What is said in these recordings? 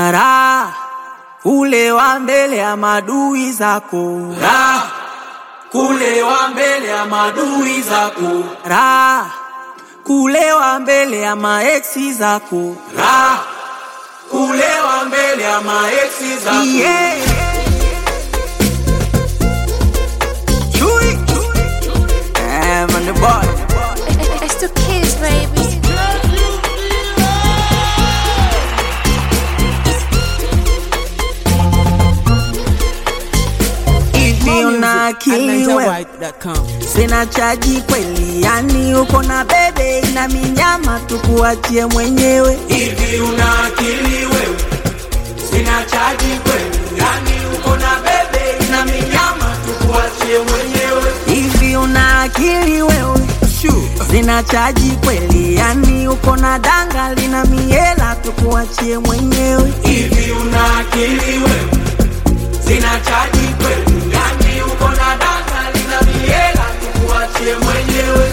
Raha kulewa mbele ya madui zako, Raha kulewa mbele ya madui zako, raha kulewa mbele ya maeksi zako. Raha kulewa mbele ya maeksi zako. Yeah. Chui. Eh, man, the boy. It's the kids, baby. Hivi una akili wewe? Sina chaji kweli, yani uko na bebe ina minyama, tukuachie mwenyewe. Hivi una akili wewe? Sina chaji kweli, yani uko na bebe na minyama, tukuachie mwenyewe. Hivi una akili wewe? Sina chaji kweli, yani uko na danga lina miela, tukuachie mwenyewe. Hivi una akili wewe? Sina chaji kweli, yani uko na data lina miela, tukuachie mwenyewe.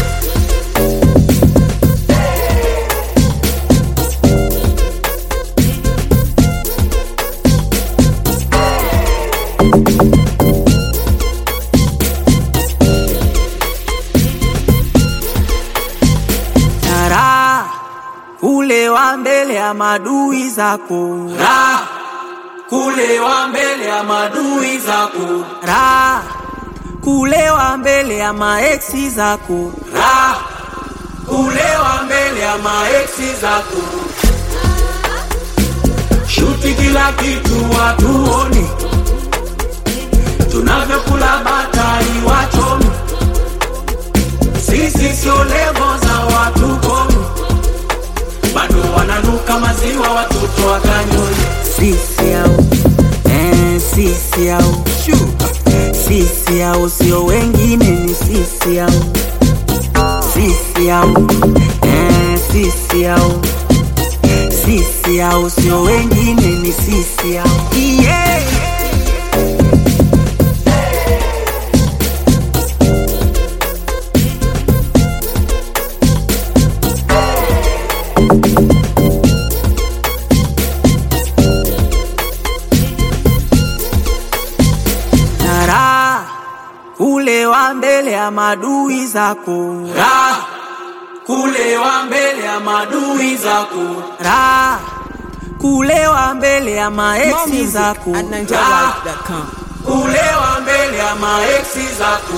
Raha kulewa mbele ya madui zako, Raha kulewa mbele ya madui zako, raha kulewa mbele ya maeksi zako. Raha kulewa mbele ya maeksi zako. Shuti kila kitu watuone, tunavyokula batari wachomi. Sisi sio levo za watu komi, bado wananuka maziwa watoto wa kanyoni. Sisi au eh, sisi au sisi au sio wengine, ni sisi au sisi au eh, sisi au sisi au sio wengine, ni sisi au yeah. na raha kulewa mbele ya madui zako, Raha kulewa mbele ya madui zako, raha kulewa mbele ya maeksi zako. kulewa mbele ya maeksi zako.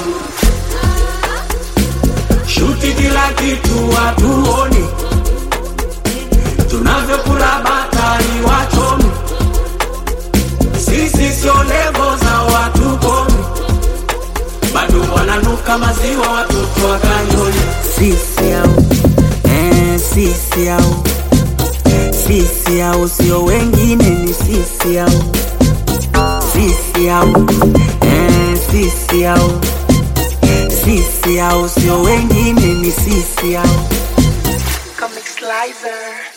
Shuti kila kitu watuone, tunavyokula batari wachomi. Sisi sio levo za watu komi, bado wananuka maziwa watoto wa kanyoni. Sisi au eh, sisi au sisi au sio wengine, ni sisi au sisi au eh, sisi au sisi au sio wengine, ni sisi au Comic Slicer.